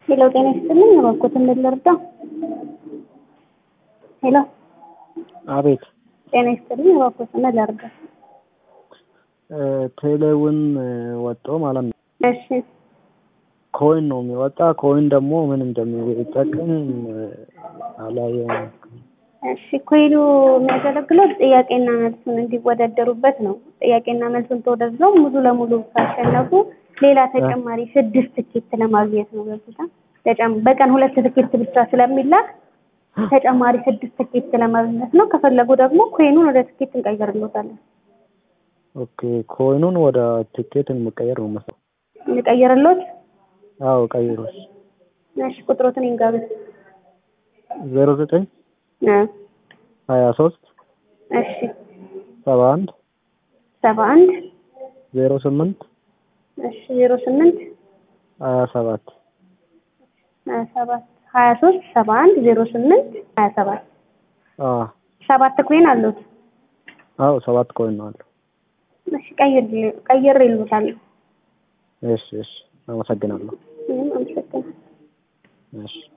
ሄሎ ጤና ይስጥልኝ እባክዎትን ምን ልርዳ? ሄሎ አቤት ጤና ይስጥልኝ እባክዎትን ምን ልርዳ? ቴሌውን ወጦ ማለት ነው። እሺ ኮይን ነው የሚወጣ። ኮይን ደግሞ ምን እንደሚጠቅም አላየሁም። እሺ ኮይኑ የሚያገለግለው ጥያቄና መልሱን እንዲወዳደሩበት ነው። ጥያቄና መልሱን ተወዳድረው ሙሉ ለሙሉ ካሸነፉ ሌላ ተጨማሪ ስድስት ትኬት ለማግኘት ነው። በብታ በቀን ሁለት ትኬት ብቻ ስለሚላክ ተጨማሪ ስድስት ትኬት ለማግኘት ነው። ከፈለጉ ደግሞ ኮይኑን ወደ ትኬት እንቀይርልዎታለን። ኦኬ ኮይኑን ወደ ቲኬት የሚቀየር ነው መሰለኝ። እንቀይርልዎት? አዎ ቀይሩት። እሺ ቁጥሮትን ይንገሩኝ። ዜሮ ዘጠኝ እ ሀያ ሶስት እሺ ሰባ አንድ ሰባ አንድ ዜሮ ስምንት እሺ ዜሮ ስምንት ሀያ ሰባት ሀያ ሰባት ሀያ ሶስት ሰባ አንድ ዜሮ ስምንት ሀያ ሰባት አዎ ሰባት ኮይን አሉት። አዎ ሰባት ኮይን ነው አለው። እሺ ቀይር ቀይሬልዎታለሁ። እሺ እሺ አመሰግናለሁ። ምንም አመሰግናለሁ። እሺ